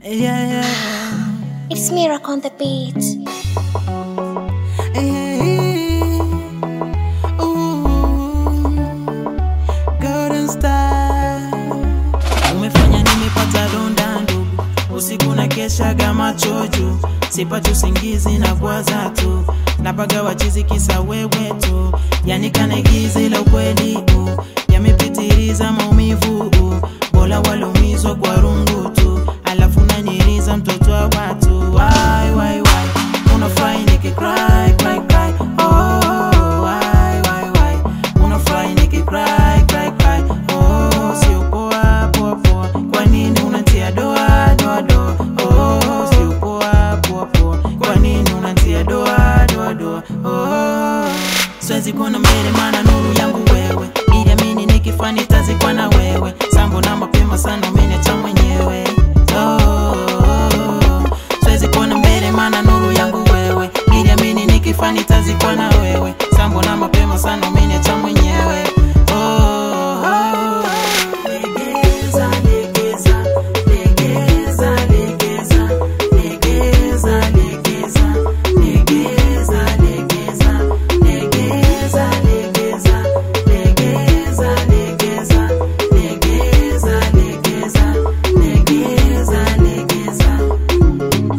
Yeah, yeah. It's Miracle on the beat. Hey, ooh, Golden Star. Umefanya nimepata donda ndugu, usiku na keshaga macho juu, sipati usingizi na bwaza tu, napaga wachizi kisa wewe tu, yani kanaigiza ila ukweli u yamepitiliza maumivu u, bora walumizwa kwa rungu tu, alafu nanyiriza mtoto wa watu wai, wai, wai. Unafurahi nikicry, cry, cry. Oh, why, why, why? Unafurahi nikicry, cry, cry. Oh, sio poa, poa, poa. Kwa nini unatia doa, doa, doa? Oh, sio poa, poa, poa. Kwa nini unatia doa, doa, doa? Oh, siwezi kuona mbele maana nuru yangu wewe iliamini nikifa nitazikwa na wewe sambo na mapema sana umeniacha mwenyewe oh, siwezi kuona mbele maana nuru yangu wewe iliamini nikifa nitazikwa na wewe sambo na mapema sana umeniacha mwenyewe oh, legeza, legeza, legeza, legeza, legeza, legeza, legeza, legeza, legeza, legeza, legeza, legeza, legeza, legeza, legeza, legeza.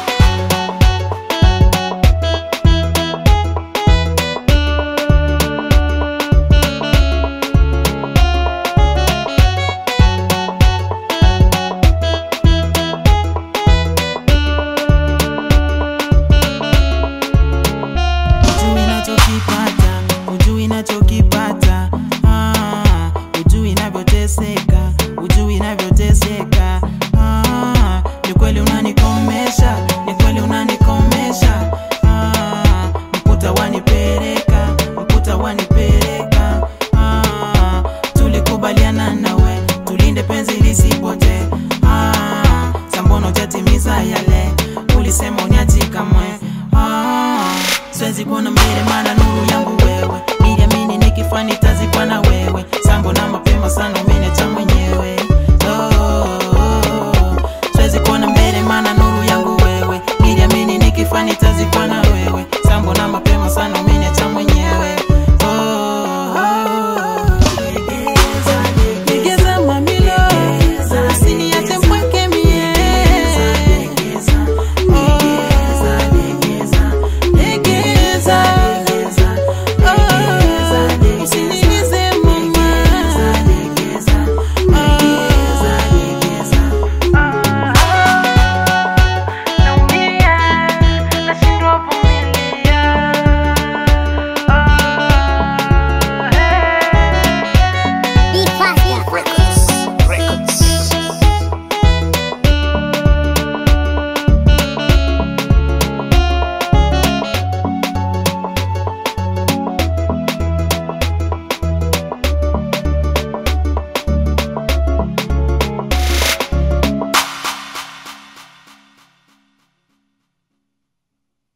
Ujui nachokipata, ujui nachokipata, ah, ujui navyoteseka, ujui navyoteseka, ah, ni kweli unanikomesha, ni kweli unanikomesha, ah, mputa wanipeleka, mputa wanipeleka, ah, tulikubaliana nawe, tulinde penzi lisipote, ah, sambono jatimiza yale, ulisema uniachi kamwe, ah, siwezi kuona mbele maana nuru yangu wewe iliamini nikifa nitazikwa